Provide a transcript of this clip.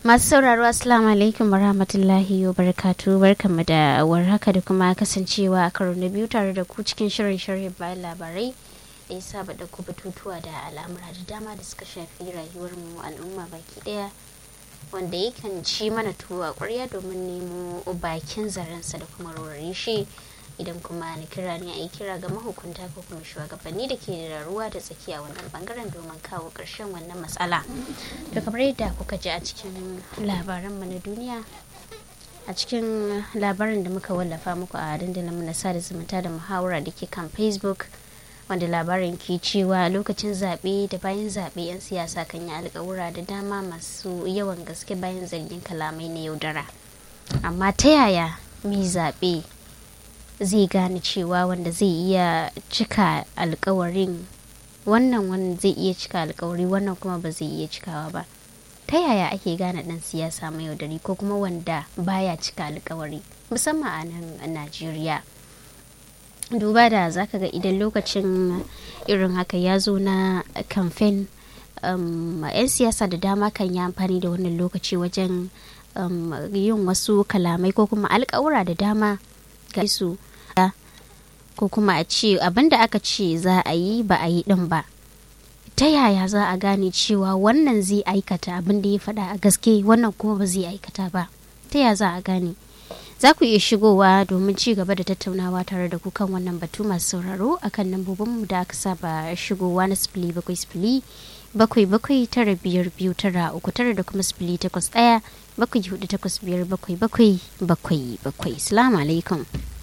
Masu sauraro Assalamu alaikum warahmatullahi wabarakatuh barkanmu da warhaka da kuma kasancewa a karo na biyu tare da ku cikin shirin sharhin bayan labarai da ya saba da ku batutuwa da al'amura da dama da suka shafi rayuwar mu al'umma baki daya wanda yakan ci mana tuwo a ƙwarya domin nemo bakin zarensa da kuma rorare shi idan kuma na kira ne a yi kira ga mahukunta ko kuma shugabanni da ke da ruwa da tsaki a wannan bangaren domin kawo ƙarshen wannan matsala to kamar yadda kuka ji a cikin labaranmu na duniya a cikin labarin da muka wallafa muku a dandalin na sada zumunta da muhawara da ke kan facebook wanda labarin ke cewa lokacin zaɓe da bayan zaɓe 'yan siyasa kan yi alƙawura da dama masu yawan gaske bayan zargin kalamai na yaudara amma ta yaya mai zaɓe zai gane cewa wanda zai iya cika alkawarin wannan wanda zai iya cika alkawari wannan kuma ba zai iya cikawa ba ta yaya ake gane dan siyasa mai yaudari ko kuma wanda baya cika alkawari musamman a nan najeriya duba da zaka ga idan lokacin irin haka ya zo na kamfen um, 'yan siyasa da dama kan yi amfani da wannan lokaci wajen um, yin wasu kalamai ko kuma alkawura da dama ga su ko kuma a ce abinda aka ce za a yi ba a yi din ba ta yaya za a gane cewa wannan zai aikata abin da ya faɗa a gaske wannan kuma ba zai aikata ba ta yaya za a gane za ku iya shigowa domin ci gaba da tattaunawa tare da ku kan wannan batu masu sauraro akan lambobin mu da aka saba shigowa na sifili bakwai sifili bakwai bakwai tara biyar biyu tara uku tara da kuma sifili takwas ɗaya bakwai hudu takwas biyar bakwai bakwai bakwai bakwai salamu alaikum